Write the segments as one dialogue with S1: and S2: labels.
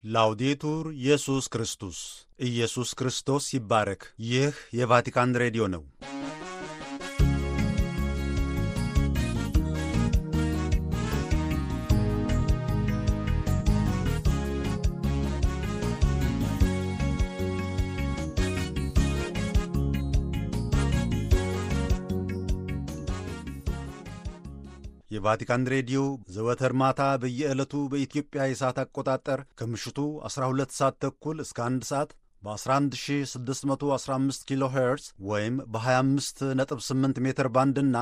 S1: ላውዴቱር ኢየሱስ ክርስቶስ ኢየሱስ ክርስቶስ ይባረክ። ይህ የቫቲካን ሬዲዮ ነው። የቫቲካን ሬዲዮ ዘወትር ማታ በየዕለቱ በኢትዮጵያ የሰዓት አቆጣጠር ከምሽቱ 12 ሰዓት ተኩል እስከ 1 ሰዓት በ11615 ኪሎ ሄርዝ ወይም በ258 ሜትር ባንድ እና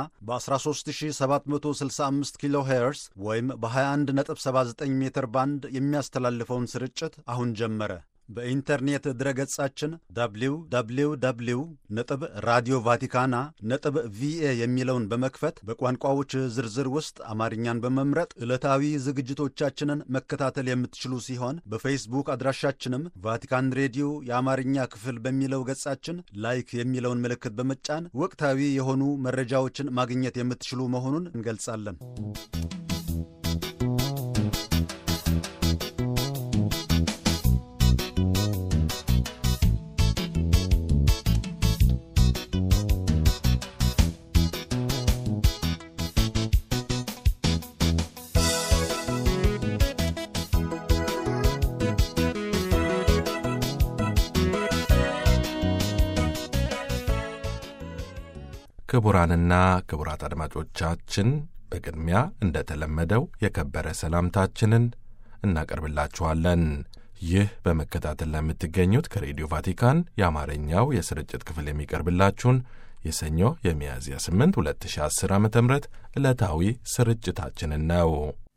S1: በ13765 ኪሎ ሄርዝ ወይም በ2179 ሜትር ባንድ የሚያስተላልፈውን ስርጭት አሁን ጀመረ። በኢንተርኔት ድረገጻችን www ነጥብ ራዲዮ ቫቲካና ነጥብ ቪኤ የሚለውን በመክፈት በቋንቋዎች ዝርዝር ውስጥ አማርኛን በመምረጥ ዕለታዊ ዝግጅቶቻችንን መከታተል የምትችሉ ሲሆን በፌስቡክ አድራሻችንም ቫቲካን ሬዲዮ የአማርኛ ክፍል በሚለው ገጻችን ላይክ የሚለውን ምልክት በመጫን ወቅታዊ የሆኑ መረጃዎችን ማግኘት የምትችሉ መሆኑን እንገልጻለን።
S2: ክቡራንና ክቡራት አድማጮቻችን በቅድሚያ እንደተለመደው የከበረ ሰላምታችንን እናቀርብላችኋለን። ይህ በመከታተል ላይ የምትገኙት ከሬዲዮ ቫቲካን የአማርኛው የስርጭት ክፍል የሚቀርብላችሁን የሰኞ የሚያዝያ 8 2010 ዓ ም ዕለታዊ ስርጭታችንን ነው።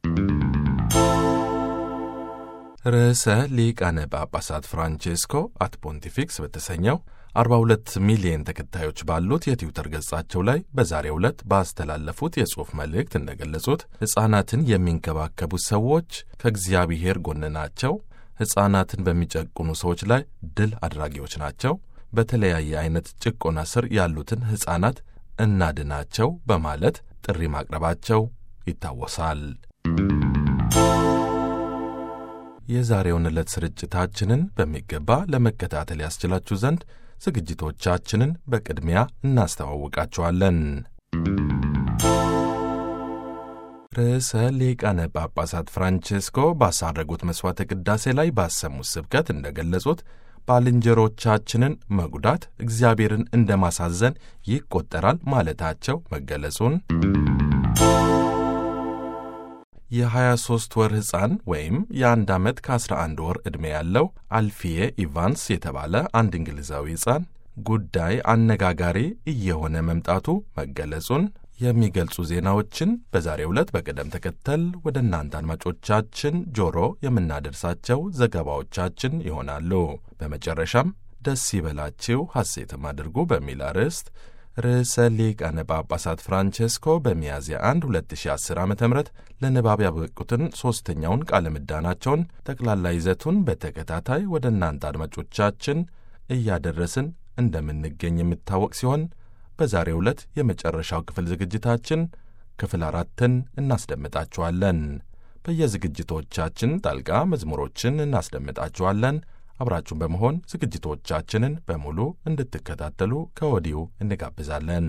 S2: ርዕሰ ሊቃነ ጳጳሳት ፍራንቼስኮ አት ፖንቲፊክስ በተሰኘው 42 ሚሊዮን ተከታዮች ባሉት የትዊተር ገጻቸው ላይ በዛሬው ዕለት ባስተላለፉት የጽሑፍ መልእክት እንደገለጹት ሕፃናትን የሚንከባከቡ ሰዎች ከእግዚአብሔር ጎን ናቸው። ሕፃናትን በሚጨቁኑ ሰዎች ላይ ድል አድራጊዎች ናቸው። በተለያየ አይነት ጭቆና ስር ያሉትን ሕፃናት እናድናቸው በማለት ጥሪ ማቅረባቸው ይታወሳል። የዛሬውን ዕለት ስርጭታችንን በሚገባ ለመከታተል ያስችላችሁ ዘንድ ዝግጅቶቻችንን በቅድሚያ እናስተዋውቃችኋለን። ርዕሰ ሊቃነ ጳጳሳት ፍራንቼስኮ ባሳረጉት መሥዋዕተ ቅዳሴ ላይ ባሰሙት ስብከት እንደገለጹት ባልንጀሮቻችንን መጉዳት እግዚአብሔርን እንደ ማሳዘን ይቆጠራል ማለታቸው መገለጹን የ23 ወር ሕፃን ወይም የአንድ ዓመት ከ11 ወር ዕድሜ ያለው አልፊዬ ኢቫንስ የተባለ አንድ እንግሊዛዊ ሕፃን ጉዳይ አነጋጋሪ እየሆነ መምጣቱ መገለጹን የሚገልጹ ዜናዎችን በዛሬው ዕለት በቅደም ተከተል ወደ እናንተ አድማጮቻችን ጆሮ የምናደርሳቸው ዘገባዎቻችን ይሆናሉ። በመጨረሻም ደስ ይበላችሁ ሐሴትም አድርጉ በሚል አርዕስት ርዕሰ ሊቃነ ጳጳሳት ፍራንቼስኮ በሚያዝያ 1 2010 ዓ ም ለንባብ ያበቁትን ሦስተኛውን ቃለ ምዕዳናቸውን ጠቅላላ ይዘቱን በተከታታይ ወደ እናንተ አድማጮቻችን እያደረስን እንደምንገኝ የሚታወቅ ሲሆን በዛሬው ዕለት የመጨረሻው ክፍል ዝግጅታችን ክፍል አራትን እናስደምጣችኋለን። በየዝግጅቶቻችን ጣልቃ መዝሙሮችን እናስደምጣችኋለን። አብራችሁን በመሆን ዝግጅቶቻችንን በሙሉ እንድትከታተሉ ከወዲሁ እንጋብዛለን።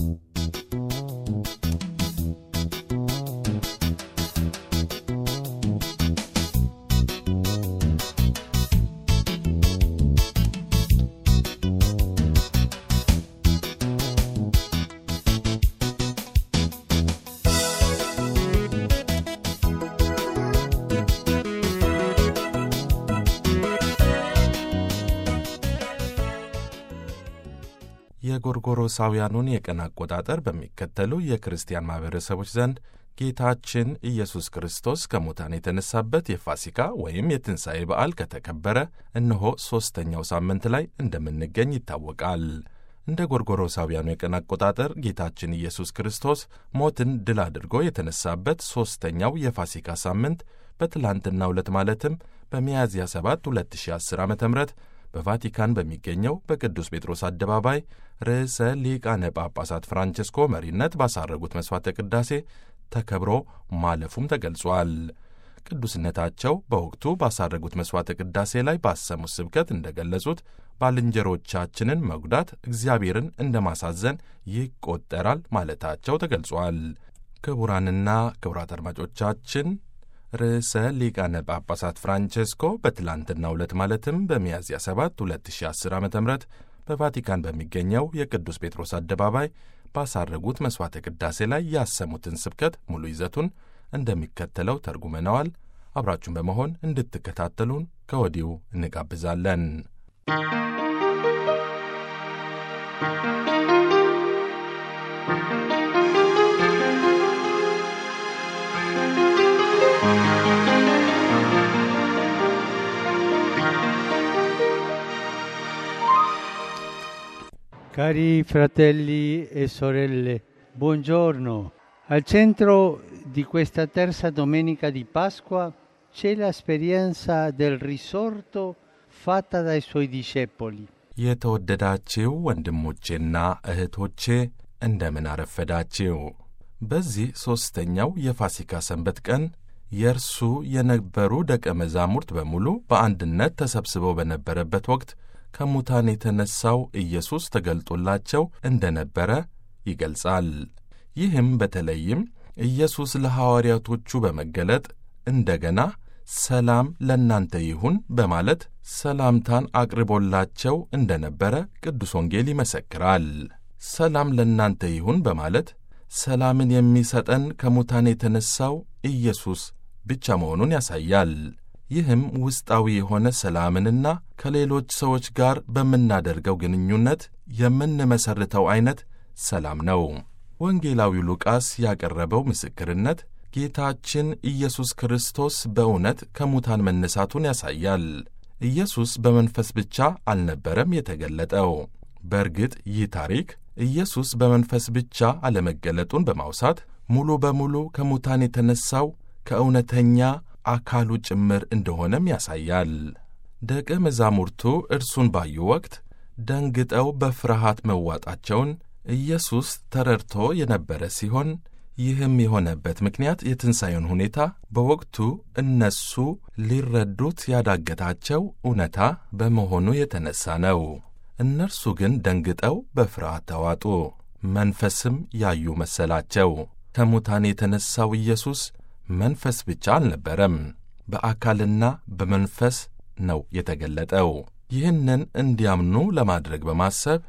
S2: የጎርጎሮሳውያኑን የቀን አቆጣጠር በሚከተሉ የክርስቲያን ማኅበረሰቦች ዘንድ ጌታችን ኢየሱስ ክርስቶስ ከሙታን የተነሳበት የፋሲካ ወይም የትንሣኤ በዓል ከተከበረ እነሆ ሦስተኛው ሳምንት ላይ እንደምንገኝ ይታወቃል። እንደ ጎርጎሮሳውያኑ የቀን አቆጣጠር ጌታችን ኢየሱስ ክርስቶስ ሞትን ድል አድርጎ የተነሳበት ሦስተኛው የፋሲካ ሳምንት በትላንትናው ዕለት ማለትም በሚያዝያ 7 2010 ዓ ም በቫቲካን በሚገኘው በቅዱስ ጴጥሮስ አደባባይ ርዕሰ ሊቃነ ጳጳሳት ፍራንቸስኮ መሪነት ባሳረጉት መሥዋዕተ ቅዳሴ ተከብሮ ማለፉም ተገልጿል። ቅዱስነታቸው በወቅቱ ባሳረጉት መሥዋዕተ ቅዳሴ ላይ ባሰሙት ስብከት እንደገለጹት ባልንጀሮቻችንን መጉዳት እግዚአብሔርን እንደ ማሳዘን ይቆጠራል ማለታቸው ተገልጿል። ክቡራንና ክቡራት አድማጮቻችን ርዕሰ ሊቃነ ጳጳሳት ፍራንቼስኮ በትላንትናው ዕለት ማለትም በሚያዝያ 7 2010 ዓ ም በቫቲካን በሚገኘው የቅዱስ ጴጥሮስ አደባባይ ባሳረጉት መሥዋዕተ ቅዳሴ ላይ ያሰሙትን ስብከት ሙሉ ይዘቱን እንደሚከተለው ተርጉመነዋል። አብራችሁን በመሆን እንድትከታተሉን ከወዲሁ እንጋብዛለን።
S3: Cari fratelli e sorelle, buongiorno. Al centro di questa terza domenica di Pasqua c'è l'esperienza del risorto fatta dai suoi discepoli.
S2: የተወደዳችው ወንድሞቼና እህቶቼ እንደምን አረፈዳችው። በዚህ ሦስተኛው የፋሲካ ሰንበት ቀን የእርሱ የነበሩ ደቀ መዛሙርት በሙሉ በአንድነት ተሰብስበው በነበረበት ወቅት ከሙታን የተነሣው ኢየሱስ ተገልጦላቸው እንደ ነበረ ይገልጻል። ይህም በተለይም ኢየሱስ ለሐዋርያቶቹ በመገለጥ እንደገና ሰላም ለእናንተ ይሁን በማለት ሰላምታን አቅርቦላቸው እንደ ነበረ ቅዱስ ወንጌል ይመሰክራል። ሰላም ለእናንተ ይሁን በማለት ሰላምን የሚሰጠን ከሙታን የተነሣው ኢየሱስ ብቻ መሆኑን ያሳያል። ይህም ውስጣዊ የሆነ ሰላምንና ከሌሎች ሰዎች ጋር በምናደርገው ግንኙነት የምንመሰርተው ዐይነት ሰላም ነው። ወንጌላዊው ሉቃስ ያቀረበው ምስክርነት ጌታችን ኢየሱስ ክርስቶስ በእውነት ከሙታን መነሳቱን ያሳያል። ኢየሱስ በመንፈስ ብቻ አልነበረም የተገለጠው። በእርግጥ ይህ ታሪክ ኢየሱስ በመንፈስ ብቻ አለመገለጡን በማውሳት ሙሉ በሙሉ ከሙታን የተነሣው ከእውነተኛ አካሉ ጭምር እንደሆነም ያሳያል። ደቀ መዛሙርቱ እርሱን ባዩ ወቅት ደንግጠው በፍርሃት መዋጣቸውን ኢየሱስ ተረድቶ የነበረ ሲሆን ይህም የሆነበት ምክንያት የትንሣኤውን ሁኔታ በወቅቱ እነሱ ሊረዱት ያዳገታቸው እውነታ በመሆኑ የተነሣ ነው። እነርሱ ግን ደንግጠው በፍርሃት ተዋጡ፣ መንፈስም ያዩ መሰላቸው። ከሙታን የተነሣው ኢየሱስ መንፈስ ብቻ አልነበረም፣ በአካልና በመንፈስ ነው የተገለጠው። ይህንን እንዲያምኑ ለማድረግ በማሰብ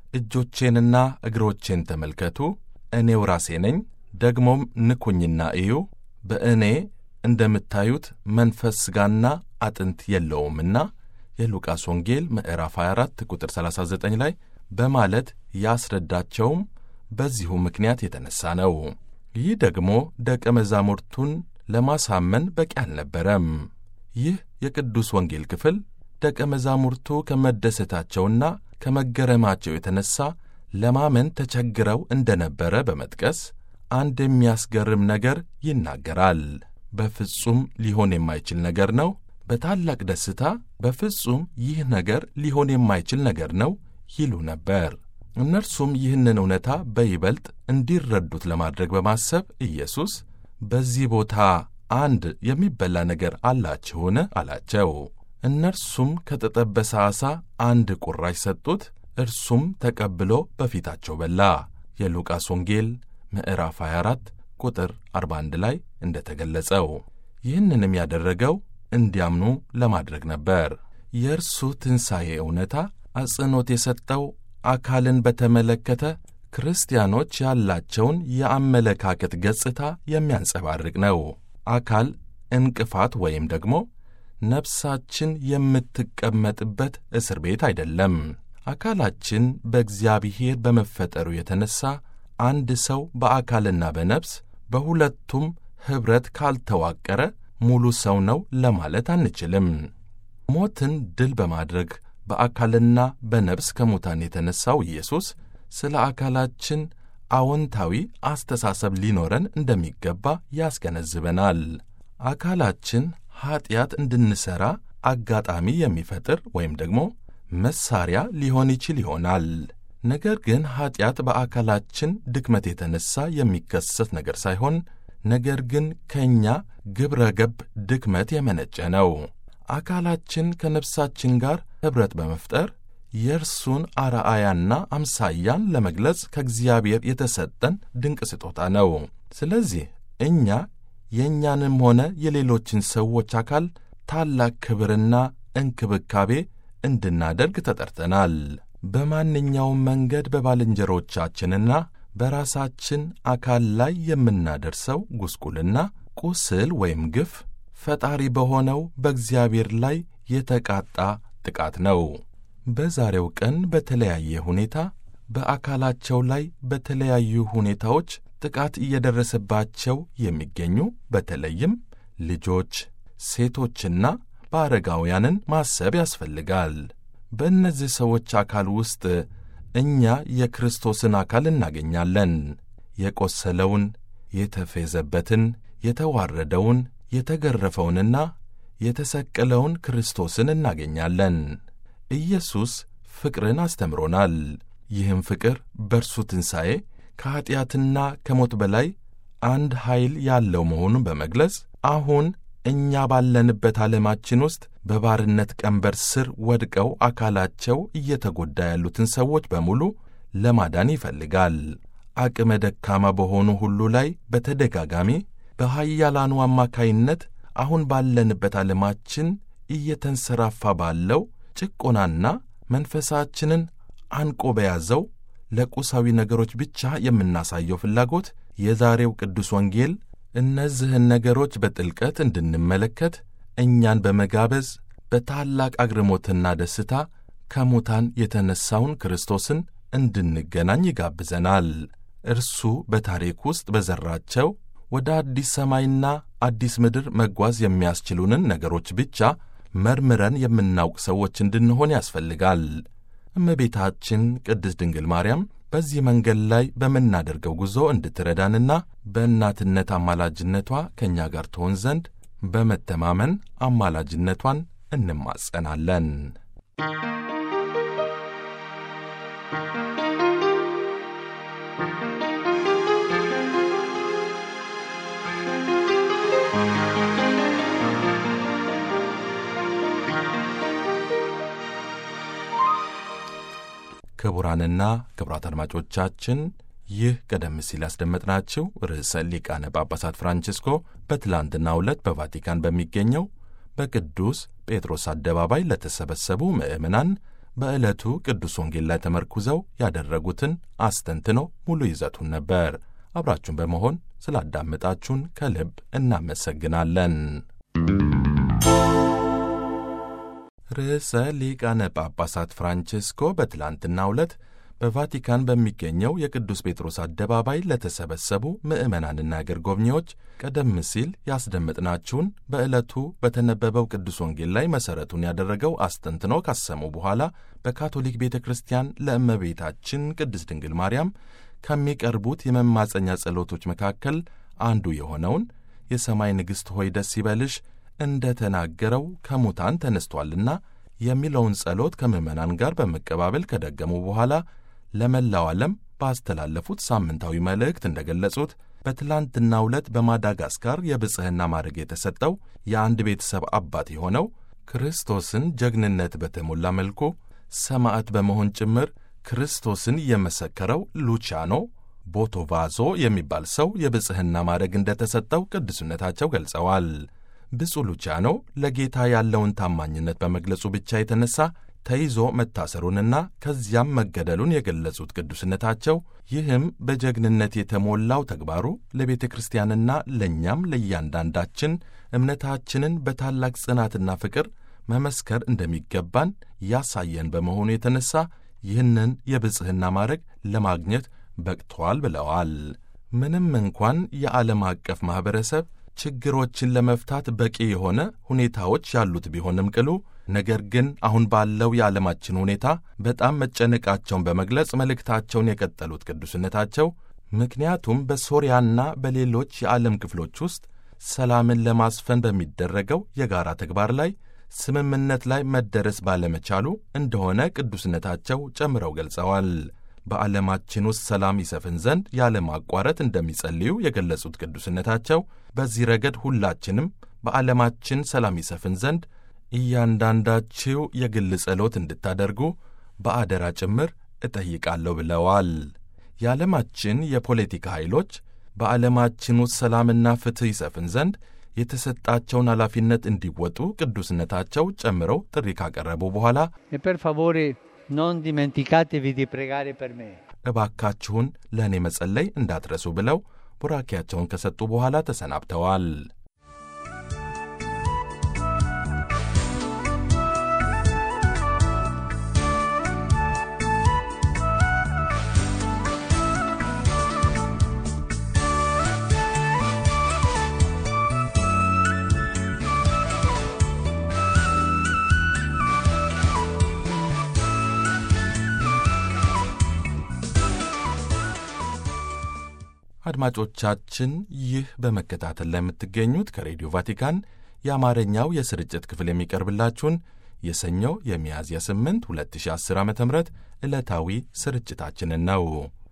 S2: እጆቼንና እግሮቼን ተመልከቱ፣ እኔው ራሴ ነኝ፣ ደግሞም ንኩኝና እዩ፣ በእኔ እንደምታዩት መንፈስ ሥጋና አጥንት የለውምና የሉቃስ ወንጌል ምዕራፍ 24 ቁጥር 39 ላይ በማለት ያስረዳቸውም በዚሁ ምክንያት የተነሣ ነው። ይህ ደግሞ ደቀ መዛሙርቱን ለማሳመን በቂ አልነበረም። ይህ የቅዱስ ወንጌል ክፍል ደቀ መዛሙርቱ ከመደሰታቸውና ከመገረማቸው የተነሣ ለማመን ተቸግረው እንደ ነበረ በመጥቀስ አንድ የሚያስገርም ነገር ይናገራል። በፍጹም ሊሆን የማይችል ነገር ነው። በታላቅ ደስታ በፍጹም ይህ ነገር ሊሆን የማይችል ነገር ነው ይሉ ነበር። እነርሱም ይህንን እውነታ በይበልጥ እንዲረዱት ለማድረግ በማሰብ ኢየሱስ በዚህ ቦታ አንድ የሚበላ ነገር አላችሁን? አላቸው። እነርሱም ከተጠበሰ ዓሣ አንድ ቁራሽ ሰጡት። እርሱም ተቀብሎ በፊታቸው በላ። የሉቃስ ወንጌል ምዕራፍ 24 ቁጥር 41 ላይ እንደ ተገለጸው ይህንንም ያደረገው እንዲያምኑ ለማድረግ ነበር። የእርሱ ትንሣኤ እውነታ አጽንዖት የሰጠው አካልን በተመለከተ ክርስቲያኖች ያላቸውን የአመለካከት ገጽታ የሚያንጸባርቅ ነው። አካል እንቅፋት ወይም ደግሞ ነፍሳችን የምትቀመጥበት እስር ቤት አይደለም። አካላችን በእግዚአብሔር በመፈጠሩ የተነሣ አንድ ሰው በአካልና በነፍስ በሁለቱም ኅብረት ካልተዋቀረ ሙሉ ሰው ነው ለማለት አንችልም። ሞትን ድል በማድረግ በአካልና በነፍስ ከሙታን የተነሣው ኢየሱስ ስለ አካላችን አዎንታዊ አስተሳሰብ ሊኖረን እንደሚገባ ያስገነዝበናል። አካላችን ኀጢአት እንድንሠራ አጋጣሚ የሚፈጥር ወይም ደግሞ መሳሪያ ሊሆን ይችል ይሆናል። ነገር ግን ኀጢአት በአካላችን ድክመት የተነሣ የሚከሰት ነገር ሳይሆን ነገር ግን ከእኛ ግብረ ገብ ድክመት የመነጨ ነው። አካላችን ከነፍሳችን ጋር ኅብረት በመፍጠር የእርሱን አርአያና አምሳያን ለመግለጽ ከእግዚአብሔር የተሰጠን ድንቅ ስጦታ ነው። ስለዚህ እኛ የእኛንም ሆነ የሌሎችን ሰዎች አካል ታላቅ ክብርና እንክብካቤ እንድናደርግ ተጠርተናል። በማንኛውም መንገድ በባልንጀሮቻችንና በራሳችን አካል ላይ የምናደርሰው ጉስቁልና፣ ቁስል ወይም ግፍ ፈጣሪ በሆነው በእግዚአብሔር ላይ የተቃጣ ጥቃት ነው። በዛሬው ቀን በተለያየ ሁኔታ በአካላቸው ላይ በተለያዩ ሁኔታዎች ጥቃት እየደረሰባቸው የሚገኙ በተለይም ልጆች፣ ሴቶችና በአረጋውያንን ማሰብ ያስፈልጋል። በእነዚህ ሰዎች አካል ውስጥ እኛ የክርስቶስን አካል እናገኛለን። የቆሰለውን፣ የተፌዘበትን፣ የተዋረደውን፣ የተገረፈውንና የተሰቀለውን ክርስቶስን እናገኛለን። ኢየሱስ ፍቅርን አስተምሮናል። ይህም ፍቅር በእርሱ ትንሣኤ ከኀጢአትና ከሞት በላይ አንድ ኃይል ያለው መሆኑን በመግለጽ አሁን እኛ ባለንበት ዓለማችን ውስጥ በባርነት ቀንበር ስር ወድቀው አካላቸው እየተጎዳ ያሉትን ሰዎች በሙሉ ለማዳን ይፈልጋል። አቅመ ደካማ በሆኑ ሁሉ ላይ በተደጋጋሚ በኃያላኑ አማካይነት አሁን ባለንበት ዓለማችን እየተንሰራፋ ባለው ጭቆናና መንፈሳችንን አንቆ በያዘው ለቁሳዊ ነገሮች ብቻ የምናሳየው ፍላጎት የዛሬው ቅዱስ ወንጌል እነዚህን ነገሮች በጥልቀት እንድንመለከት እኛን በመጋበዝ በታላቅ አግርሞትና ደስታ ከሙታን የተነሣውን ክርስቶስን እንድንገናኝ ይጋብዘናል። እርሱ በታሪክ ውስጥ በዘራቸው ወደ አዲስ ሰማይና አዲስ ምድር መጓዝ የሚያስችሉንን ነገሮች ብቻ መርምረን የምናውቅ ሰዎች እንድንሆን ያስፈልጋል። እመቤታችን ቅድስት ድንግል ማርያም በዚህ መንገድ ላይ በምናደርገው ጉዞ እንድትረዳንና በእናትነት አማላጅነቷ ከእኛ ጋር ትሆን ዘንድ በመተማመን አማላጅነቷን እንማጸናለን። ክቡራንና ክቡራት አድማጮቻችን ይህ ቀደም ሲል ያስደመጥናችሁ ርዕሰ ሊቃነ ጳጳሳት ፍራንቺስኮ በትላንትናው ዕለት በቫቲካን በሚገኘው በቅዱስ ጴጥሮስ አደባባይ ለተሰበሰቡ ምዕመናን በዕለቱ ቅዱስ ወንጌል ላይ ተመርኩዘው ያደረጉትን አስተንትኖ ሙሉ ይዘቱን ነበር። አብራችሁን በመሆን ስላዳመጣችሁን ከልብ እናመሰግናለን። ርዕሰ ሊቃነ ጳጳሳት ፍራንቺስኮ በትላንትናው ዕለት በቫቲካን በሚገኘው የቅዱስ ጴጥሮስ አደባባይ ለተሰበሰቡ ምዕመናንና አገር ጎብኚዎች ቀደም ሲል ያስደመጥናችሁን በዕለቱ በተነበበው ቅዱስ ወንጌል ላይ መሠረቱን ያደረገው አስተንትኖ ካሰሙ በኋላ በካቶሊክ ቤተ ክርስቲያን ለእመቤታችን ቅድስት ድንግል ማርያም ከሚቀርቡት የመማፀኛ ጸሎቶች መካከል አንዱ የሆነውን የሰማይ ንግሥት ሆይ ደስ ይበልሽ እንደ ተናገረው ከሙታን ተነስቷልና የሚለውን ጸሎት ከምዕመናን ጋር በመቀባበል ከደገሙ በኋላ ለመላው ዓለም ባስተላለፉት ሳምንታዊ መልእክት እንደ ገለጹት በትላንትናው ዕለት በማዳጋስካር የብጽሕና ማዕረግ የተሰጠው የአንድ ቤተሰብ አባት የሆነው ክርስቶስን ጀግንነት በተሞላ መልኩ ሰማዕት በመሆን ጭምር ክርስቶስን የመሰከረው ሉቺያኖ ቦቶቫዞ የሚባል ሰው የብጽሕና ማዕረግ እንደተሰጠው ቅዱስነታቸው ገልጸዋል። ብፁዕ ሉቺያኖ ለጌታ ያለውን ታማኝነት በመግለጹ ብቻ የተነሳ ተይዞ መታሰሩንና ከዚያም መገደሉን የገለጹት ቅዱስነታቸው ይህም በጀግንነት የተሞላው ተግባሩ ለቤተ ክርስቲያንና ለእኛም ለእያንዳንዳችን እምነታችንን በታላቅ ጽናትና ፍቅር መመስከር እንደሚገባን ያሳየን በመሆኑ የተነሳ ይህንን የብጽሕና ማዕረግ ለማግኘት በቅቷል ብለዋል። ምንም እንኳን የዓለም አቀፍ ማኅበረሰብ ችግሮችን ለመፍታት በቂ የሆነ ሁኔታዎች ያሉት ቢሆንም ቅሉ ነገር ግን አሁን ባለው የዓለማችን ሁኔታ በጣም መጨነቃቸውን በመግለጽ መልእክታቸውን የቀጠሉት ቅዱስነታቸው ምክንያቱም በሶርያና በሌሎች የዓለም ክፍሎች ውስጥ ሰላምን ለማስፈን በሚደረገው የጋራ ተግባር ላይ ስምምነት ላይ መደረስ ባለመቻሉ እንደሆነ ቅዱስነታቸው ጨምረው ገልጸዋል። በዓለማችን ውስጥ ሰላም ይሰፍን ዘንድ ያለማቋረጥ እንደሚጸልዩ የገለጹት ቅዱስነታቸው በዚህ ረገድ ሁላችንም በዓለማችን ሰላም ይሰፍን ዘንድ እያንዳንዳችሁ የግል ጸሎት እንድታደርጉ በአደራ ጭምር እጠይቃለሁ ብለዋል። የዓለማችን የፖለቲካ ኃይሎች በዓለማችን ውስጥ ሰላምና ፍትሕ ይሰፍን ዘንድ የተሰጣቸውን ኃላፊነት እንዲወጡ ቅዱስነታቸው ጨምረው ጥሪ ካቀረቡ በኋላ
S3: E per favore non dimenticatevi di pregare per me.
S2: እባካችሁን ለእኔ መጸለይ እንዳትረሱ ብለው ቡራኪያቸውን ከሰጡ በኋላ ተሰናብተዋል። አድማጮቻችን ይህ በመከታተል ላይ የምትገኙት ከሬዲዮ ቫቲካን የአማርኛው የስርጭት ክፍል የሚቀርብላችሁን የሰኞ የሚያዝያ 8 2010 ዓ ም ዕለታዊ ስርጭታችንን ነው።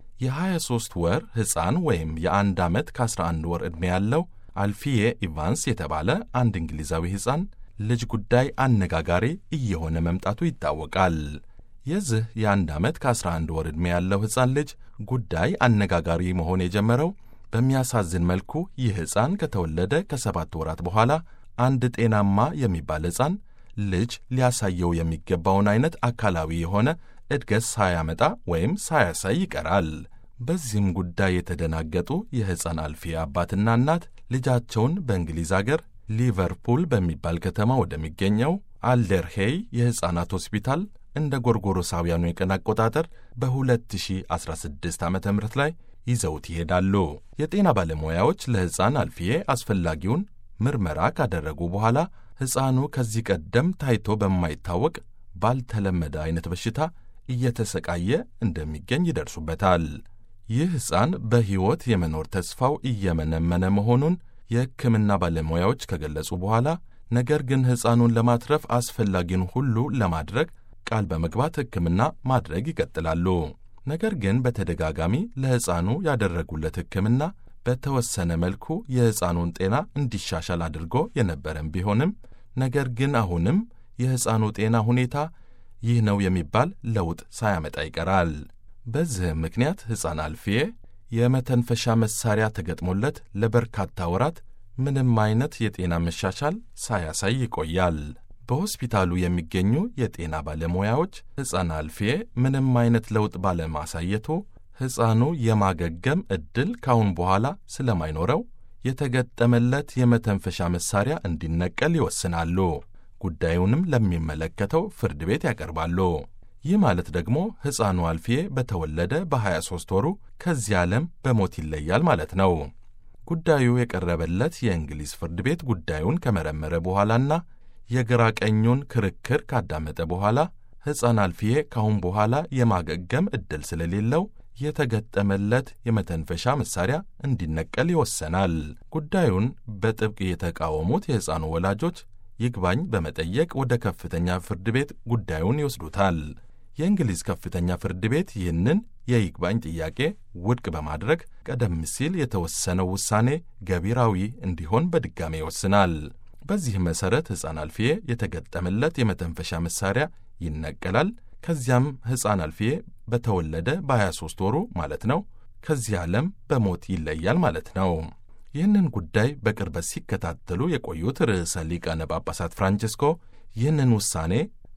S2: የ23 ወር ሕፃን ወይም የአንድ ዓመት ከ11 ወር ዕድሜ ያለው አልፊዬ ኢቫንስ የተባለ አንድ እንግሊዛዊ ሕፃን ልጅ ጉዳይ አነጋጋሪ እየሆነ መምጣቱ ይታወቃል። የዚህ የአንድ ዓመት ከ11 ወር ዕድሜ ያለው ሕፃን ልጅ ጉዳይ አነጋጋሪ መሆን የጀመረው በሚያሳዝን መልኩ ይህ ሕፃን ከተወለደ ከሰባት ወራት በኋላ አንድ ጤናማ የሚባል ሕፃን ልጅ ሊያሳየው የሚገባውን አይነት አካላዊ የሆነ እድገት ሳያመጣ ወይም ሳያሳይ ይቀራል። በዚህም ጉዳይ የተደናገጡ የሕፃን አልፊያ አባትና እናት ልጃቸውን በእንግሊዝ አገር ሊቨርፑል በሚባል ከተማ ወደሚገኘው አልደርሄይ የሕፃናት ሆስፒታል እንደ ጎርጎሮሳውያኑ የቀን አቆጣጠር በ2016 ዓ ም ላይ ይዘውት ይሄዳሉ። የጤና ባለሙያዎች ለሕፃን አልፊዬ አስፈላጊውን ምርመራ ካደረጉ በኋላ ሕፃኑ ከዚህ ቀደም ታይቶ በማይታወቅ ባልተለመደ አይነት በሽታ እየተሰቃየ እንደሚገኝ ይደርሱበታል። ይህ ሕፃን በሕይወት የመኖር ተስፋው እየመነመነ መሆኑን የሕክምና ባለሙያዎች ከገለጹ በኋላ ነገር ግን ሕፃኑን ለማትረፍ አስፈላጊውን ሁሉ ለማድረግ ቃል በመግባት ሕክምና ማድረግ ይቀጥላሉ። ነገር ግን በተደጋጋሚ ለሕፃኑ ያደረጉለት ሕክምና በተወሰነ መልኩ የሕፃኑን ጤና እንዲሻሻል አድርጎ የነበረም ቢሆንም ነገር ግን አሁንም የሕፃኑ ጤና ሁኔታ ይህ ነው የሚባል ለውጥ ሳያመጣ ይቀራል። በዚህም ምክንያት ሕፃን አልፊዬ የመተንፈሻ መሳሪያ ተገጥሞለት ለበርካታ ወራት ምንም አይነት የጤና መሻሻል ሳያሳይ ይቆያል። በሆስፒታሉ የሚገኙ የጤና ባለሙያዎች ሕፃን አልፊዬ ምንም አይነት ለውጥ ባለማሳየቱ ሕፃኑ የማገገም ዕድል ካሁን በኋላ ስለማይኖረው የተገጠመለት የመተንፈሻ መሳሪያ እንዲነቀል ይወስናሉ። ጉዳዩንም ለሚመለከተው ፍርድ ቤት ያቀርባሉ። ይህ ማለት ደግሞ ሕፃኑ አልፊዬ በተወለደ በ23 ወሩ ከዚህ ዓለም በሞት ይለያል ማለት ነው። ጉዳዩ የቀረበለት የእንግሊዝ ፍርድ ቤት ጉዳዩን ከመረመረ በኋላና የግራ ቀኙን ክርክር ካዳመጠ በኋላ ሕፃን አልፊዬ ካሁን በኋላ የማገገም ዕድል ስለሌለው የተገጠመለት የመተንፈሻ መሳሪያ እንዲነቀል ይወሰናል። ጉዳዩን በጥብቅ የተቃወሙት የሕፃኑ ወላጆች ይግባኝ በመጠየቅ ወደ ከፍተኛ ፍርድ ቤት ጉዳዩን ይወስዱታል። የእንግሊዝ ከፍተኛ ፍርድ ቤት ይህንን የይግባኝ ጥያቄ ውድቅ በማድረግ ቀደም ሲል የተወሰነው ውሳኔ ገቢራዊ እንዲሆን በድጋሜ ይወስናል። በዚህ መሠረት ሕፃን አልፊዬ የተገጠመለት የመተንፈሻ መሳሪያ ይነቀላል። ከዚያም ሕፃን አልፊዬ በተወለደ በ23 ወሩ ማለት ነው ከዚህ ዓለም በሞት ይለያል ማለት ነው። ይህንን ጉዳይ በቅርበት ሲከታተሉ የቆዩት ርዕሰ ሊቃነ ጳጳሳት ፍራንቺስኮ ይህንን ውሳኔ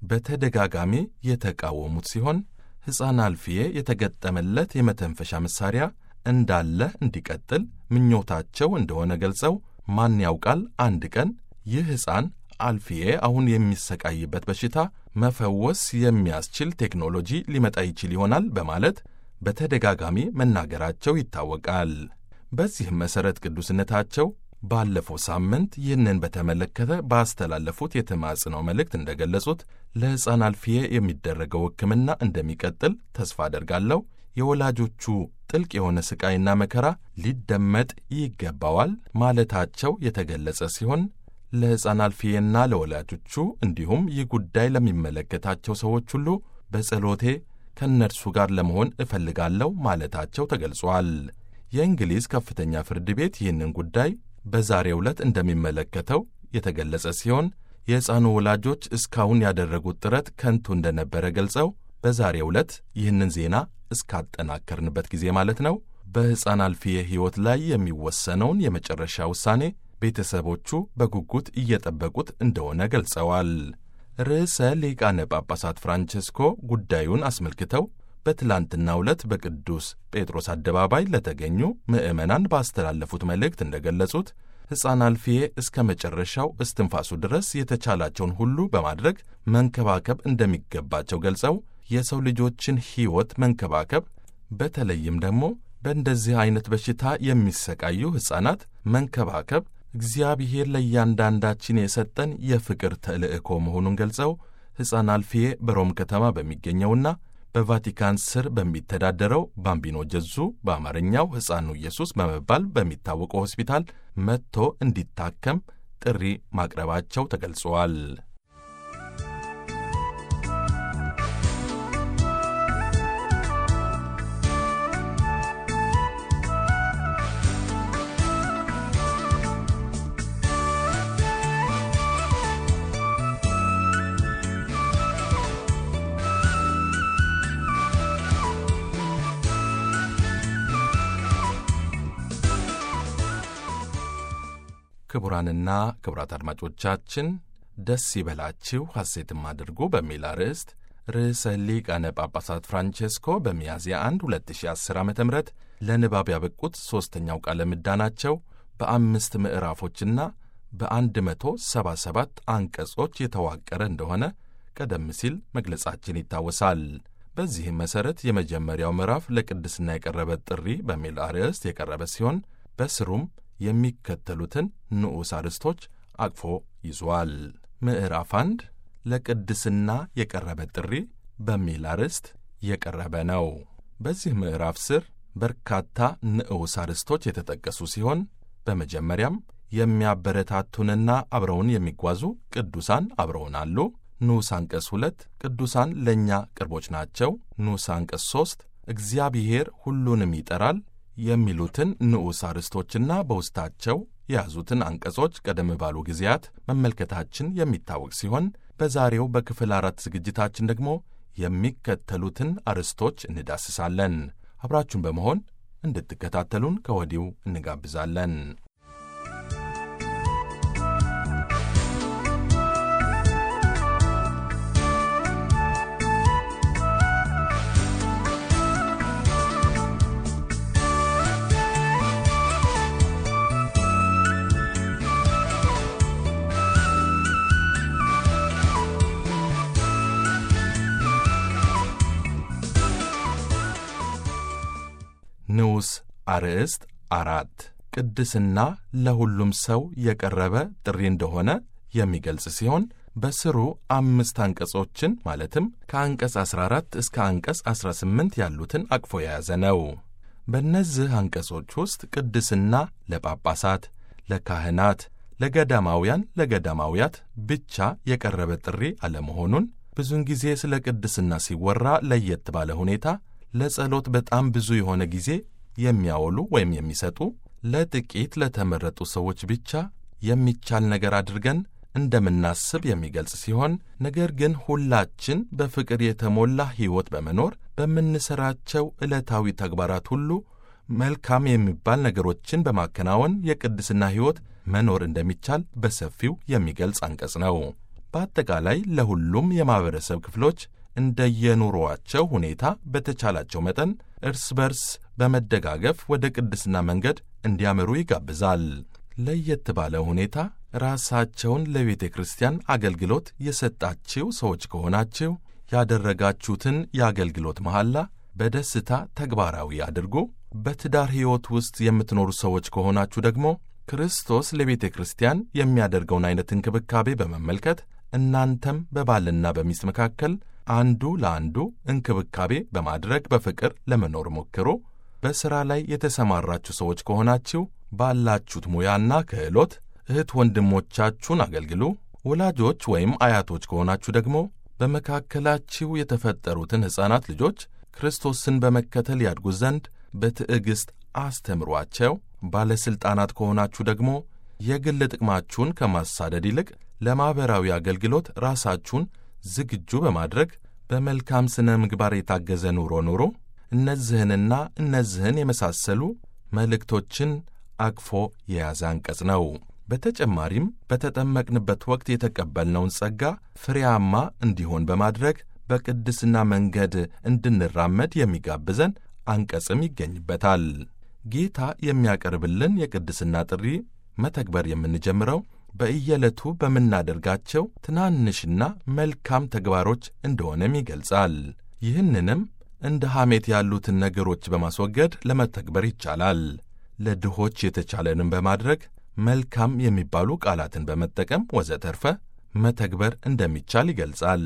S2: በተደጋጋሚ የተቃወሙት ሲሆን ሕፃን አልፊዬ የተገጠመለት የመተንፈሻ መሳሪያ እንዳለ እንዲቀጥል ምኞታቸው እንደሆነ ገልጸው ማን ያውቃል አንድ ቀን ይህ ሕፃን አልፊዬ አሁን የሚሰቃይበት በሽታ መፈወስ የሚያስችል ቴክኖሎጂ ሊመጣ ይችል ይሆናል በማለት በተደጋጋሚ መናገራቸው ይታወቃል። በዚህም መሠረት ቅዱስነታቸው ባለፈው ሳምንት ይህንን በተመለከተ ባስተላለፉት የተማጽነው መልእክት እንደገለጹት ለሕፃን አልፊዬ የሚደረገው ሕክምና እንደሚቀጥል ተስፋ አደርጋለሁ። የወላጆቹ ጥልቅ የሆነ ሥቃይና መከራ ሊደመጥ ይገባዋል ማለታቸው የተገለጸ ሲሆን ለሕፃን አልፊዬና ለወላጆቹ እንዲሁም ይህ ጉዳይ ለሚመለከታቸው ሰዎች ሁሉ በጸሎቴ ከእነርሱ ጋር ለመሆን እፈልጋለሁ ማለታቸው ተገልጿል። የእንግሊዝ ከፍተኛ ፍርድ ቤት ይህንን ጉዳይ በዛሬው ዕለት እንደሚመለከተው የተገለጸ ሲሆን የሕፃኑ ወላጆች እስካሁን ያደረጉት ጥረት ከንቱ እንደነበረ ገልጸው በዛሬው ዕለት ይህንን ዜና እስካጠናከርንበት ጊዜ ማለት ነው በሕፃን አልፊየ ሕይወት ላይ የሚወሰነውን የመጨረሻ ውሳኔ ቤተሰቦቹ በጉጉት እየጠበቁት እንደሆነ ገልጸዋል። ርዕሰ ሊቃነ ጳጳሳት ፍራንቼስኮ ጉዳዩን አስመልክተው በትላንትናው ዕለት በቅዱስ ጴጥሮስ አደባባይ ለተገኙ ምዕመናን ባስተላለፉት መልእክት እንደገለጹት ሕፃን አልፊዬ እስከ መጨረሻው እስትንፋሱ ድረስ የተቻላቸውን ሁሉ በማድረግ መንከባከብ እንደሚገባቸው ገልጸው የሰው ልጆችን ሕይወት መንከባከብ በተለይም ደግሞ በእንደዚህ ዐይነት በሽታ የሚሰቃዩ ሕፃናት መንከባከብ እግዚአብሔር ለእያንዳንዳችን የሰጠን የፍቅር ተልእኮ መሆኑን ገልጸው ሕፃን አልፊዬ በሮም ከተማ በሚገኘውና በቫቲካን ስር በሚተዳደረው ባምቢኖ ጀዙ በአማርኛው ሕፃኑ ኢየሱስ በመባል በሚታወቀው ሆስፒታል መጥቶ እንዲታከም ጥሪ ማቅረባቸው ተገልጸዋል። ክቡራንና ክቡራት አድማጮቻችን ደስ ይበላችሁ ሐሴትም አድርጉ በሚል አርዕስት ርዕሰ ሊቃነ ጳጳሳት ፍራንቼስኮ በሚያዝያ 1 2010 ዓ ም ለንባብ ያበቁት ሦስተኛው ቃለ ምዕዳናቸው በአምስት ምዕራፎችና በ177 አንቀጾች የተዋቀረ እንደሆነ ቀደም ሲል መግለጻችን ይታወሳል። በዚህም መሠረት የመጀመሪያው ምዕራፍ ለቅድስና የቀረበ ጥሪ በሚል አርዕስት የቀረበ ሲሆን በስሩም የሚከተሉትን ንዑስ አርዕስቶች አቅፎ ይዟል። ምዕራፍ አንድ ለቅድስና የቀረበ ጥሪ በሚል አርዕስት የቀረበ ነው። በዚህ ምዕራፍ ስር በርካታ ንዑስ አርዕስቶች የተጠቀሱ ሲሆን በመጀመሪያም የሚያበረታቱንና አብረውን የሚጓዙ ቅዱሳን አብረውን አሉ። ንዑስ አንቀጽ ሁለት ቅዱሳን ለእኛ ቅርቦች ናቸው። ንዑስ አንቀጽ ሦስት እግዚአብሔር ሁሉንም ይጠራል የሚሉትን ንዑስ አርዕስቶችና በውስጣቸው የያዙትን አንቀጾች ቀደም ባሉ ጊዜያት መመልከታችን የሚታወቅ ሲሆን በዛሬው በክፍል አራት ዝግጅታችን ደግሞ የሚከተሉትን አርዕስቶች እንዳስሳለን። አብራችሁን በመሆን እንድትከታተሉን ከወዲሁ እንጋብዛለን። ንዑስ አርዕስት አራት ቅድስና ለሁሉም ሰው የቀረበ ጥሪ እንደሆነ የሚገልጽ ሲሆን በስሩ አምስት አንቀጾችን ማለትም ከአንቀጽ 14 እስከ አንቀጽ 18 ያሉትን አቅፎ የያዘ ነው። በእነዚህ አንቀጾች ውስጥ ቅድስና ለጳጳሳት፣ ለካህናት፣ ለገዳማውያን፣ ለገዳማውያት ብቻ የቀረበ ጥሪ አለመሆኑን ብዙውን ጊዜ ስለ ቅድስና ሲወራ ለየት ባለ ሁኔታ ለጸሎት በጣም ብዙ የሆነ ጊዜ የሚያወሉ ወይም የሚሰጡ ለጥቂት ለተመረጡ ሰዎች ብቻ የሚቻል ነገር አድርገን እንደምናስብ የሚገልጽ ሲሆን ነገር ግን ሁላችን በፍቅር የተሞላ ሕይወት በመኖር በምንሠራቸው ዕለታዊ ተግባራት ሁሉ መልካም የሚባል ነገሮችን በማከናወን የቅድስና ሕይወት መኖር እንደሚቻል በሰፊው የሚገልጽ አንቀጽ ነው። በአጠቃላይ ለሁሉም የማኅበረሰብ ክፍሎች እንደየኑሮአቸው ሁኔታ በተቻላቸው መጠን እርስ በርስ በመደጋገፍ ወደ ቅድስና መንገድ እንዲያመሩ ይጋብዛል። ለየት ባለ ሁኔታ ራሳቸውን ለቤተ ክርስቲያን አገልግሎት የሰጣችው ሰዎች ከሆናችሁ ያደረጋችሁትን የአገልግሎት መሐላ በደስታ ተግባራዊ አድርጉ። በትዳር ሕይወት ውስጥ የምትኖሩ ሰዎች ከሆናችሁ ደግሞ ክርስቶስ ለቤተ ክርስቲያን የሚያደርገውን ዐይነት እንክብካቤ በመመልከት እናንተም በባልና በሚስት መካከል አንዱ ለአንዱ እንክብካቤ በማድረግ በፍቅር ለመኖር ሞክሩ። በሥራ ላይ የተሰማራችሁ ሰዎች ከሆናችሁ ባላችሁት ሙያና ክህሎት እህት ወንድሞቻችሁን አገልግሉ። ወላጆች ወይም አያቶች ከሆናችሁ ደግሞ በመካከላችሁ የተፈጠሩትን ሕፃናት ልጆች ክርስቶስን በመከተል ያድጉ ዘንድ በትዕግሥት አስተምሯቸው። ባለሥልጣናት ከሆናችሁ ደግሞ የግል ጥቅማችሁን ከማሳደድ ይልቅ ለማኅበራዊ አገልግሎት ራሳችሁን ዝግጁ በማድረግ በመልካም ሥነ ምግባር የታገዘ ኑሮ ኑሮ እነዚህንና እነዚህን የመሳሰሉ መልእክቶችን አቅፎ የያዘ አንቀጽ ነው። በተጨማሪም በተጠመቅንበት ወቅት የተቀበልነውን ጸጋ ፍሬያማ እንዲሆን በማድረግ በቅድስና መንገድ እንድንራመድ የሚጋብዘን አንቀጽም ይገኝበታል። ጌታ የሚያቀርብልን የቅድስና ጥሪ መተግበር የምንጀምረው በእየዕለቱ በምናደርጋቸው ትናንሽና መልካም ተግባሮች እንደሆነም ይገልጻል። ይህንንም እንደ ሐሜት ያሉትን ነገሮች በማስወገድ ለመተግበር ይቻላል። ለድሆች የተቻለንን በማድረግ መልካም የሚባሉ ቃላትን በመጠቀም ወዘተርፈ መተግበር እንደሚቻል ይገልጻል።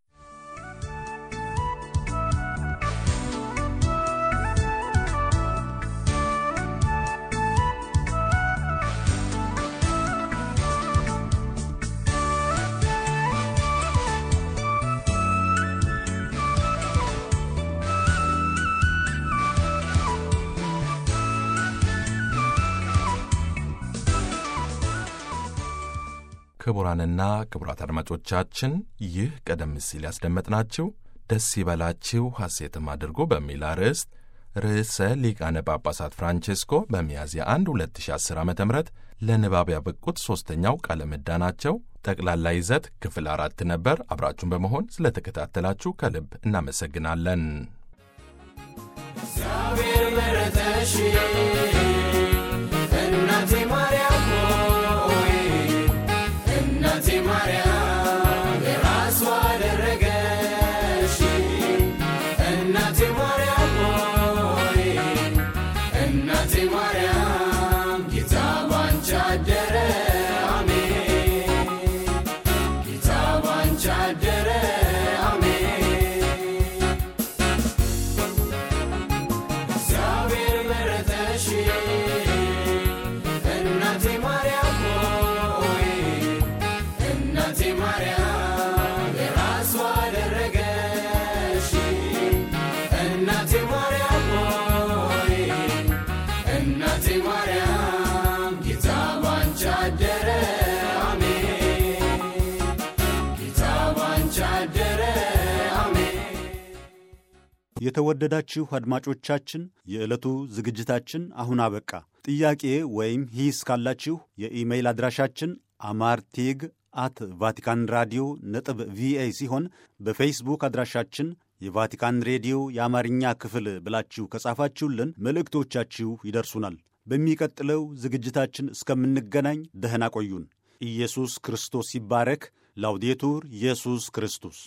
S2: ክቡራንና ክቡራት አድማጮቻችን ይህ ቀደም ሲል ያስደመጥናችሁ ደስ ይበላችሁ ሐሴትም አድርጎ በሚል አርዕስት ርዕሰ ሊቃነ ጳጳሳት ፍራንቼስኮ በሚያዝያ 1 2010 ዓ ም ለንባብ ያበቁት ሦስተኛው ቃለ ምዕዳናቸው ጠቅላላ ይዘት ክፍል አራት ነበር። አብራችሁን በመሆን ስለተከታተላችሁ ከልብ እናመሰግናለን።
S4: እግዚአብሔር መረጠሽ እናቴ ማርያም ሆይ እናቴ ማርያም የራሷ አደረገሽ እናቴ ማርያም ሆይ እናቴ ማርያም ጌታ ባንቺ አደረ አሜን ጌታ ባንቺ አደረ አሜን እግዚአብሔር መረጠሽ እናቴ ማርያም ሆይ እናቴ ማርያም የራሷ አደረገሽ እናቴ ማርያም ሆይ እናቴ ማርያም ጌታ ባንቺ አደረ አሜን ጌታ ባንቺ አደረ አሜን
S1: የተወደዳችሁ አድማጮቻችን የዕለቱ ዝግጅታችን አሁን አበቃ። ጥያቄ ወይም ሂስ ካላችሁ የኢሜይል አድራሻችን አማርቲግ አት ቫቲካን ራዲዮ ነጥብ ቪኦኤ ሲሆን በፌስቡክ አድራሻችን የቫቲካን ሬዲዮ የአማርኛ ክፍል ብላችሁ ከጻፋችሁልን መልእክቶቻችሁ ይደርሱናል። በሚቀጥለው ዝግጅታችን እስከምንገናኝ ደህና ቆዩን። ኢየሱስ ክርስቶስ ይባረክ። ላውዴቱር ኢየሱስ ክርስቶስ